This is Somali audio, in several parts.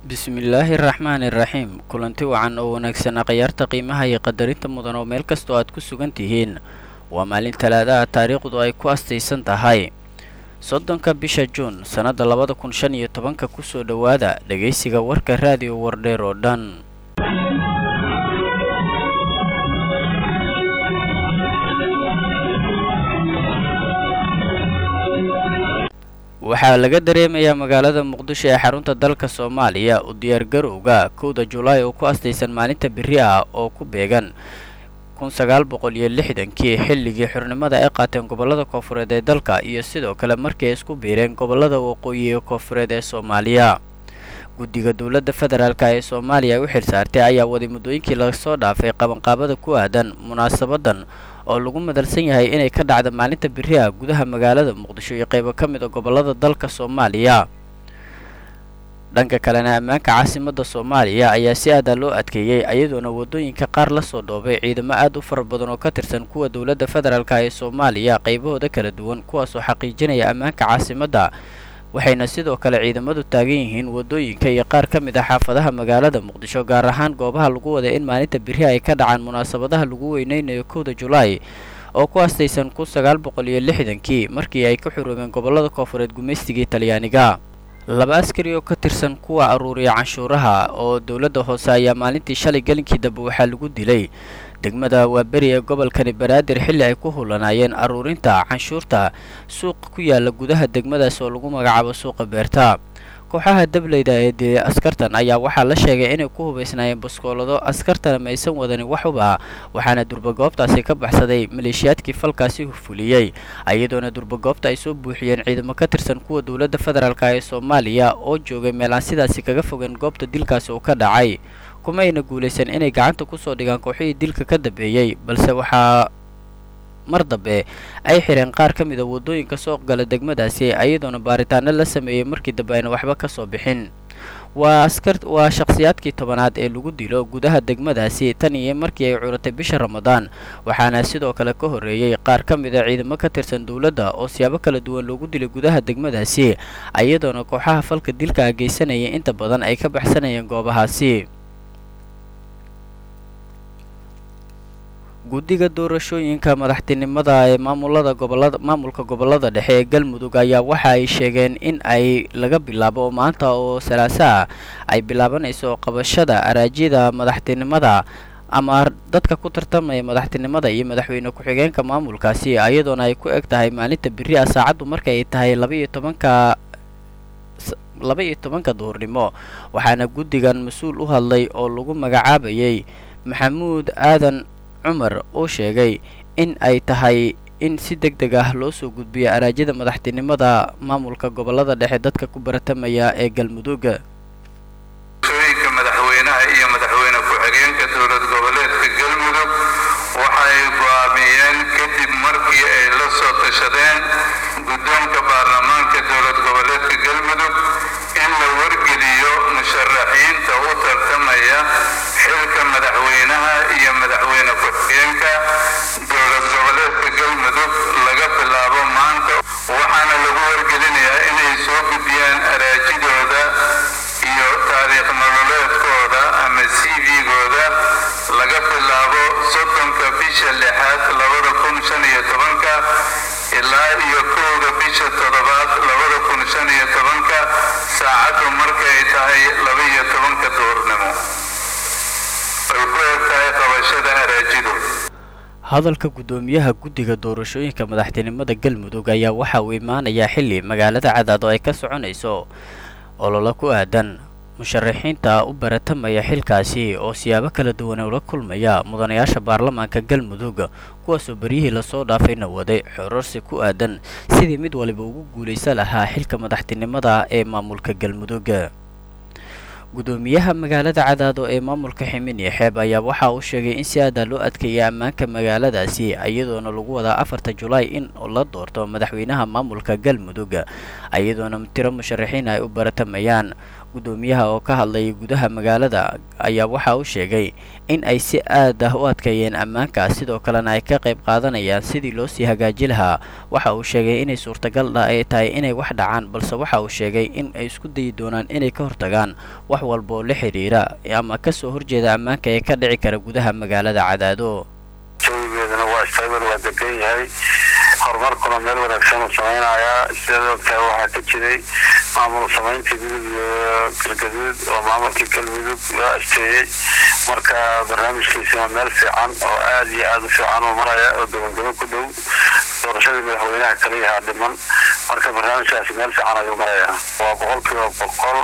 bismillaahi raxmaani raxiim kulanti wacan oo wanaagsan akhyaarta qiimaha iyo qadarinta mudan oo meel kastoo aad ku sugan tihiin waa maalin talaadaha taariikhdu ay ku astaysan tahay soddonka bisha juun sannadda labada kun shan iyo tobanka kusoo dhowaada dhegaysiga warka raadiyo wardheer oo dhan waxaa laga dareemayaa magaalada muqdisho ee xarunta dalka soomaaliya u diyaargarowga kowda julaay oo ku astaysan maalinta beri ah oo ku beegan kun sagaal boqol iyo lixdankii xilligii xurnimada ay qaateen gobollada koofureed ee dalka iyo sidoo kale markii ay isku biireen gobollada waqooyi ee koofureed ee soomaaliya guddiga dowladda federaalk ee soomaaliya u xilsaartay ayaa waday muddooyinkii lasoo dhaafay qabanqaabada ku aadan munaasabadan oo lagu madalsan yahay inay ka dhacda maalinta beri ah gudaha magaalada muqdisho iyo qaybo ka mid a gobollada dalka soomaaliya dhanka kalena ammaanka caasimadda soomaaliya ayaa si aadaa loo adkeeyey ayadoona waddooyinka qaar la soo dhoobay ciidamo aad u fara badan oo ka tirsan kuwa dowladda federaalk ee soomaaliya qaybahooda kala duwan kuwaasoo xaqiijinaya ammaanka caasimadda waxayna sidoo kale ciidamadu taagan yihiin waddooyinka iyo qaar ka mid ah xaafadaha magaalada muqdisho gaar ahaan goobaha lagu waday in maalinta beri ay ka dhacaan munaasabadaha lagu weyneynayo kowda julaay oo ku astaysan kun sagaal boqol iyo lixdankii markii ay ka xuroobeen gobollada koofureed gumaystigii talyaaniga laba askari oo ka tirsan kuwa aruuriya canshuuraha oo dowladda hoose ayaa maalintii shalay gelinkii dambe waxaa lagu dilay degmada waaberi ee gobolkani banaadir xilli ay ku hulanaayeen aruurinta canshuurta suuqa ku yaala gudaha degmadaas oo lagu magacaabo suuqa beerta kooxaha dableyda ee dilay askartan ayaa waxaa la sheegay inay ku hubaysnaayeen baskoolado askartana maysan wadanin waxuba waxaana durbagoobtaasi ka baxsaday maleeshiyaadkii falkaasi fuliyey iyadoona durbagoobta ay soo buuxiyeen ciidamo ka tirsan kuwa dowladda federaalk ee soomaaliya oo joogay meel aan sidaasi kaga fogeen goobta dilkaasi uu ka dhacay kuma ayna guulaysan inay gacanta kusoo dhigaan kooxihii dilka ka dambeeyey balse waxaa mar dambe ay xireen qaar ka mid a waddooyinka soo gala degmadaasi iyadoona baaritaano la sameeyey markii dambe ayna waxba ka soo bixin waa askar waa shakhsiyaadkii tobanaad ee lagu dilo gudaha degmadaasi tan iyo markii ay curatay bisha ramadaan waxaana sidoo kale ka horreeyey qaar ka mid a ciidamo ka tirsan dowladda oo siyaabo kala duwan loogu dilay gudaha degmadaasi iyadoona kooxaha falka dilka geysanaya inta badan ay ka baxsanayeen goobahaasi guddiga doorashooyinka madaxtinimada ee maamulada gobolada maamulka gobollada dhexe ee galmudug ayaa waxa ay sheegeen in ay laga bilaabo oo maanta oo salaaso ah ay bilaabanayso qabashada araajyada madaxtinimada ama dadka ku tartamaya madaxtinimada iyo madaxweyne ku-xigeenka maamulkaasi iyadoona ay ku eg tahay maalinta beri ah saacaddu marka ay tahay laba-iyo tobanka laba iyo tobanka duhurnimo waxaana guddigan mas-uul u hadlay oo lagu magacaabayay maxamuud aadan cumar oo sheegay in ay tahay in si deg deg ah loo soo gudbiyo araajyada madaxtinimada maamulka gobollada dhexe dadka ku baratamaya ee galmudug shooyinka madaxweynaha iyo madaxweyne ku-xigeenka dowlad goboleedka galmudug waxay go'aamiyeen kadib markii ay la soo tashadeen guddoonka baarlamaanka dowlad goboleedka galmudug in la wargeliyo musharaxiinta u tartamaya xilka madaxweynaha iyo madaxweyne ku-xigeenka dowlad goboleedka galmudug laga bilaabo maanta waxaana lagu wargelinayaa inay soo gudbiyaan araajidooda iyo taariikh nololeedkooda ama c v-gooda laga bilaabo soddonka bisha lixaad labada kun shan iyo tobanka ilaa iyo kowda bisha toddobaad labada kun shan iyo tobanka saacaddu markay tahay laba-iyo tobanka duurnimo ay ku eg tahay qabashada araajidu hadalka guddoomiyaha guddiga doorashooyinka madaxtinimada galmudug ayaa waxa uu imaanayaa xilli magaalada cadaad oo ay ka soconayso ololo ku aadan musharaxiinta u baratamaya xilkaasi oo siyaabo kala duwan ula kulmaya mudanayaasha baarlamaanka galmudug kuwaasoo beryihii lasoo dhaafayna waday xororsi ku aadan sidii mid waliba ugu guulaysa lahaa xilka madaxtinimada ee maamulka galmudug guddoomiyaha magaalada cadaado ee maamulka ximiniya xeeb ayaa waxa uu sheegay in si aadaa loo adkeeyay ammaanka magaaladaasi iyadoona lagu wadaa afarta julaay in la doorto madaxweynaha maamulka galmudug iyadoona tiro musharaxiin ay u baratamayaan guddoomiyaha oo ka hadlayay gudaha magaalada ayaa waxa uu sheegay in ay si aad ah u adkeeyeen ammaanka sidoo kalena ay ka qayb qaadanayaan sidii loo sii hagaaji lahaa waxa uu sheegay inay suurtagal ay tahay inay wax dhacaan balse waxa uu sheegay in ay isku dayi doonaan inay ka hortagaan wax walba oo la xidhiira ama kasoo horjeeda ammaanka ee ka dhici kara gudaha magaalada cadaado jawigeeduna waa stable waa degan yahay horumarkuna meel wanaagsan uu samaynayaa sidaad ogtahay waxaa ka jiray maamul samaynta gudub iyo galgaduud oo maamulkii galmudug loo asteeyey marka barnaamijkiisuna meel fiican oo aada iyo aada u fiican uu maraya oo gabagabo ku dhow doorashadii madaxweynaha kaliyahaa dhiman marka barnaamijkaasi meel fiican ayuu marayaa waa boqol kiiba boqol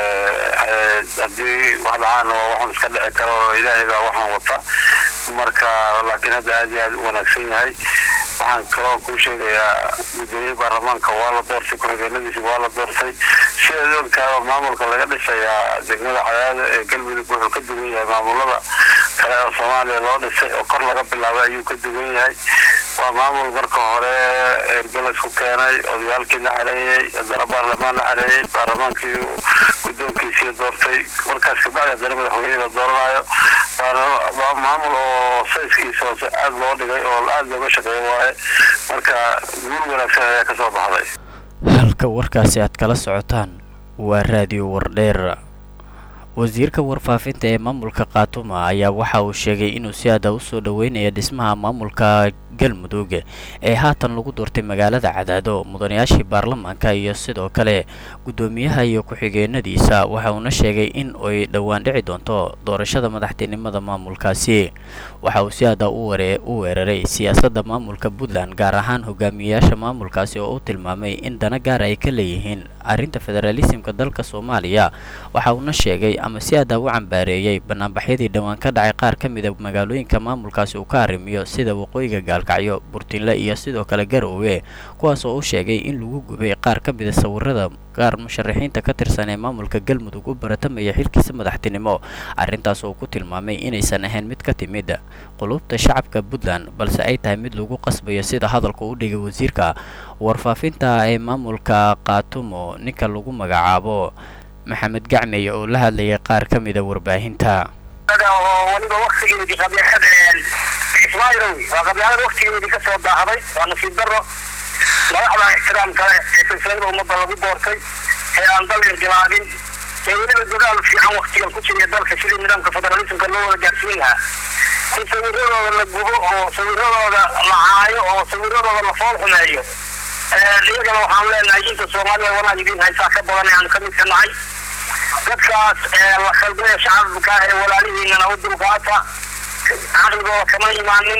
haddii wax dhacaan oo waxun iska dhici karo oo ilaahay baa waxaan wata marka laakiin hadda aada iyo aada u wanaagsan yahay waxaan kaloo kuu sheegayaa guddoomiye baarlamaanka waa la doortay ku-xigeenadiisa waa la doortay sidaad ogtaaba maamulka laga dhisayaa degmada cadaada ee galmudug wuxuu ka duwan yahay maamulada kale oo soomaaliya loo dhisay oo kor laga bilaabay ayuu ka duwan yahay waa maamul marka hore ergalas ku keenay odayaalkii la xareeyey haddana baarlamaan la xareeyey baarlamaankii guddoonkiisii doortay markaas kabacdi haddana madaxweyne la dooranayo waa maamul oo sayskiisa hoose aada loo dhigay oo aada looga shaqeeyo waaye marka guul wanaagsan ayaa kasoo baxday halka warkaasi aad kala socotaan waa raadiyo wardheer wasiirka warfaafinta ee maamulka khaatuma ayaa waxa uu sheegay inuu si aada u soo dhoweynaya dhismaha maamulka galmudug ee haatan lagu doortay magaalada cadaado mudanayaashii baarlamaanka iyo sidoo kale guddoomiyaha iyo ku-xigeenadiisa waxa uuna sheegay in ay dhowaan dhici doonto doorashada madaxtinimada maamulkaasi waxa uu si aada u weeraray siyaasadda maamulka puntland gaar ahaan hogaamiyeyaasha maamulkaasi oo u tilmaamay in dana gaar ay ka leeyihiin arrinta federaalisimka dalka soomaaliya waxa uuna sheegay ama si aada u cambaareeyey banaanbaxyadii dhowaan ka dhacay qaar ka mida magaalooyinka maamulkaasi uu ka arrimiyo sida waqooyiga gaalkacyo burtinle iyo sidoo kale garoowe kuwaas oo u sheegay in lagu gubay qaar ka mida sawirada qaar musharaxiinta ka tirsan ee maamulka galmudug u baratamaya xilkiisa madaxtinimo arrintaas oo ku tilmaamay inaysan ahayn mid ka timid qulubta shacabka puntland balse ay tahay mid lagu qasbayo sida hadalka u dhigay wasiirka warfaafinta ee maamulka khaatumo ninka lagu magacaabo maxamed gacmey oo la hadlayay qaar ka mida warbaahinta weliba waktigeedii qabyaalad ismaa'ilow waa qabyaalad waktigeedii ka soo daahday waa nasiib daro madaxda ixtiraam kale ee silsilada ummadda lagu doortay ee aan dal inqilaabin ee weliba dadaal fiican waktigan ku jiriya dalka sidii nidaamka federalismka loo wada gaarsiin lahaa in sawiradooda la gubo oo sawiradooda la caayo oo sawiradooda la fool xumeeyo iyagana waxaan leenahay inta soomaaliya wanaag idiin haysaa ka badan ee aanu ka midka nahay dadkaas la khaldaya shacabka ee walaalihiinana u dulqaata caqligooda kama imaanin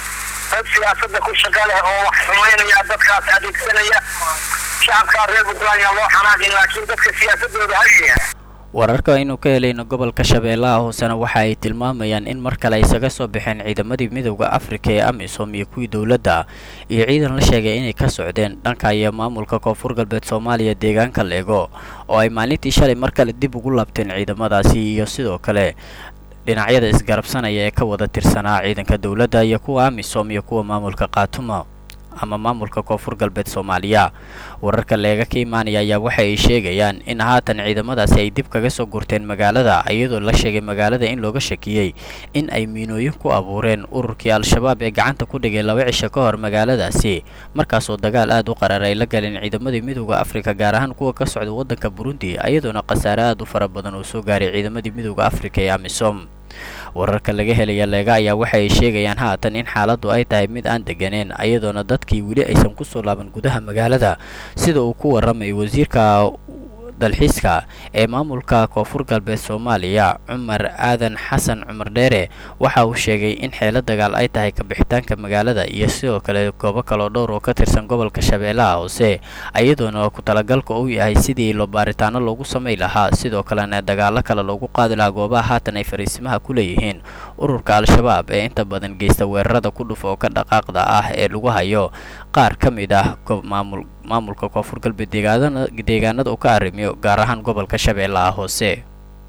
dad siyaasada ku shaqa leh oo wax xumaynaya dadkaas adeegsanaya shacabkaa reer puntland yaa loo xanaaqin laakiin dadka siyaasadooda hagaya wararka aynu ka helayno gobolka shabeellaha hoosena waxa ay tilmaamayaan in mar kale isaga soo baxeen ciidamadii midowda afrika ee amisom iyo kuwii dowladda iyo ciidan la sheegay inay ka socdeen dhanka iyo maamulka koonfur galbeed soomaaliya deegaanka leego oo ay maalintii shalay mar kale dib ugu laabteen ciidamadaasi iyo sidoo kale dhinacyada isgarabsanaya ee ka wada tirsanaa ciidanka dowladda iyo kuwa amisom iyo kuwa maamulka khaatuma ama maamulka koonfur galbeed soomaaliya wararka leega ka imaanaya ayaa waxa ay sheegayaan in haatan ciidamadaasi ay dib kaga soo gurteen magaalada iyadoo la sheegay magaalada in looga shakiyey in ay miinooyin ku abuureen ururkii al-shabaab ee gacanta ku dhigay laba cisho ka hor magaaladaasi markaasoo dagaal aada u qarar ay la galeen ciidamadii midowda afrika gaar ahaan kuwa ka socda waddanka burundi iyadoona khasaare aada u fara badan oo soo gaaray ciidamadii midowda afrika ee amisom wararka laga helaya leega ayaa waxa ay sheegayaan haatan in xaaladdu ay tahay mid aan deganeen iyadoona dadkii weli aysan kusoo laaban gudaha magaalada sida uu ku warramay wasiirka dalxiiska ee maamulka koonfur galbeed soomaaliya cumar aadan xasan cumar dheere waxa uu sheegay in xeelo dagaal ay tahay kabixitaanka magaalada iyo sidoo kale goobo kaloo dhowr oo ka tirsan gobolka shabeellaha hoose iyadoona ku talagalka uu yahay sidii loo baaritaano loogu samay lahaa sidoo kalena dagaalo kale loogu qaadi lahaa goobaha haatan ay fariisimaha ku leeyihiin ururka al-shabaab ee inta badan geysta weerarada ku dhufa oo ka dhaqaaqda ah ee lagu hayo qaar ka mid ah maamul maamulka koonfur galbeed deegaanada deegaanada uu ka arrimiyo gaar ahaan gobolka shabeellaha hoose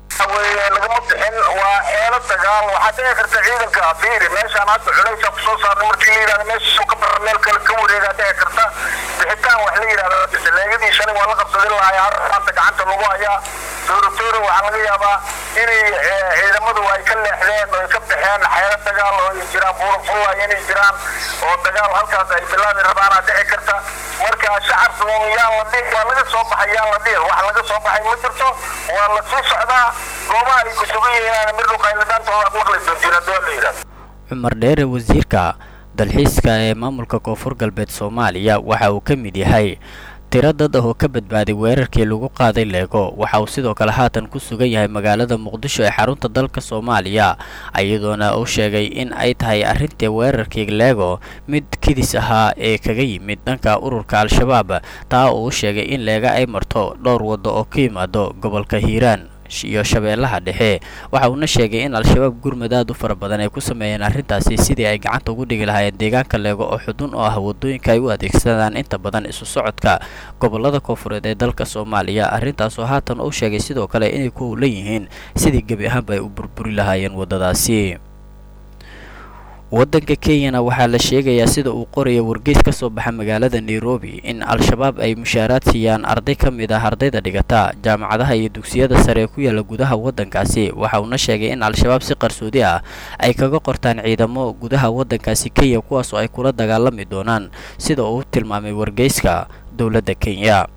lagama bixin waa eelo dagaal waxaa dhici karta ciidanka afiiri meeshaan hadda culaysa kusoo saarna markii la yidhahdo meesha ka bara meel kale ka wareegaa dhici karta bixitaan wax la yidhahdo bisaleegadii shalay waa la qabsadin lahaa maanta gacanta lagu hayaa tuuratuura waxaa laga yaabaa inay ciidamadu ay ka leexdeen oo ay ka baxeen xeelo dagaal oo ay jiraan buurfulla inay jiraan oo dagaal halkaas ay bilaabi rabaana dhici karta marka shacabku yaan la dhihin waa laga soo baxay yaan la dhihin wax laga soo baxay ma jirto waa la sii socdaa goobaha ay ku sugan yihiin midhu qayladhaantooda aad maqli doontiin haddoo la yidhahdo cumar dheere wasiirka dalxiiska ee maamulka koonfur galbeed soomaaliya waxa uu ka mid yahay tiro dad ah oo ka badbaaday weerarkii lagu qaaday leego waxa uu sidoo kale haatan ku sugan yahay magaalada muqdisho ee xarunta dalka soomaaliya iyadoona uu sheegay in ay tahay arrintii weerarkii leego mid kidis ahaa ee kaga yimid dhanka ururka al-shabaab taa uu sheegay in leega ay marto dhowr waddo oo ka yimaado gobolka hiiraan iyo shabeellaha dhexe waxa uuna sheegay in al-shabaab gurmad aad u fara badan ay ku sameeyeen arrintaasi sidii ay gacanta ugu dhigi lahaayeen deegaanka leego oo xudun oo ah waddooyinka ay u adeegsadaan inta badan isu socodka gobolada koonfureed ee dalka soomaaliya arrintaasoo haatan uu sheegay sidoo kale inay ku howlan yihiin sidii gebi ahaanba ay u burburi lahaayeen waddadaasi waddanka kenyana waxaa la sheegayaa sida uu qoraya wargeys ka soo baxa magaalada nairobi in al-shabaab ay mushaaraad siiyaan arday ka mid ah ardayda dhigata jaamacadaha iyo dugsiyada sare ee ku yaala gudaha waddankaasi waxa uuna sheegay in al-shabaab si qarsoodi ah ay kaga qortaan ciidamo gudaha waddankaasi kenya kuwaasoo ay kula dagaalami doonaan sida uu tilmaamay wargeyska dowladda kenya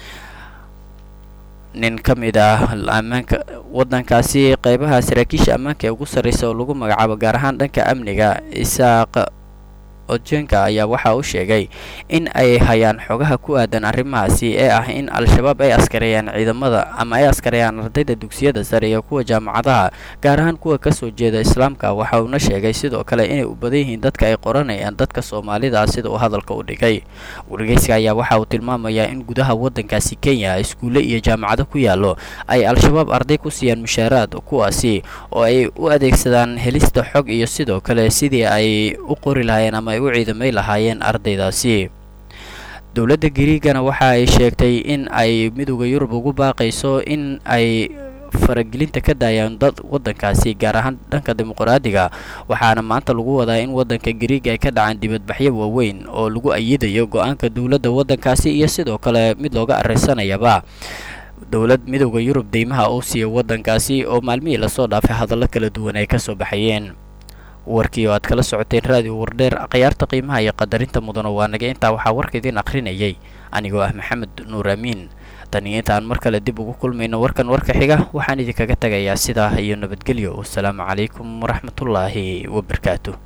nin ka mid ah ammaanka waddankaasi qeybaha saraakiisha ammaanka ee ugu sarreysa oo lagu magacaabo gaar ahaan dhanka amniga isaaq ojenka ayaa waxa uu sheegay in ay hayaan xogaha ku aadan arrimahaasi ee ah in al-shabaab ay askareeyaan ciidamada ama ay askareeyaan ardayda dugsiyada sare iyo kuwa jaamacadaha gaar ahaan kuwa kasoo jeeda islaamka waxa uuna sheegay sidoo kale inay u badan yihiin dadka ay qoranayaan dadka soomaalida ah sida uu hadalka u dhigay wargeyska ayaa waxa uu tilmaamayaa in gudaha waddankaasi kenya iskuulle iyo jaamacado ku yaallo ay al-shabaab arday ku siiyaan mushaaraad kuwaasi oo ay u adeegsadaan helista xog iyo sidoo kale sidii ay u qori lahaayeen ama ay u ciidamay lahaayeen ardaydaasi dowladda gariigana waxa ay sheegtay in ay midooda yurub ugu baaqayso in ay faragelinta ka daayaan dad waddankaasi gaar ahaan dhanka dimuqraadiga waxaana maanta lagu wadaa in waddanka gariiga ay ka dhacaan dibadbaxyo waaweyn oo lagu ayidayo go-aanka dowladda waddankaasi iyo sidoo kale mid looga areysanayaba dowlad midooda yurub deymaha uu siiya waddankaasi oo maalmihii lasoo dhaafay hadallo kala duwan ay kasoo baxayeen warkii oo aad kala socoteen raadiyo wardheer khiyaarta qiimaha iyo qadarinta mudano waa naga intaa waxaa warka idiin akhrinayay anigoo ah maxamed nuur amiin tan iyo intaan mar kale dib ugu kulmayno warkan warka xiga waxaan idinkaga tegayaa sidaa iyo nabadgelyo wasalaamu calaykum waraxmatullaahi wabarakaatu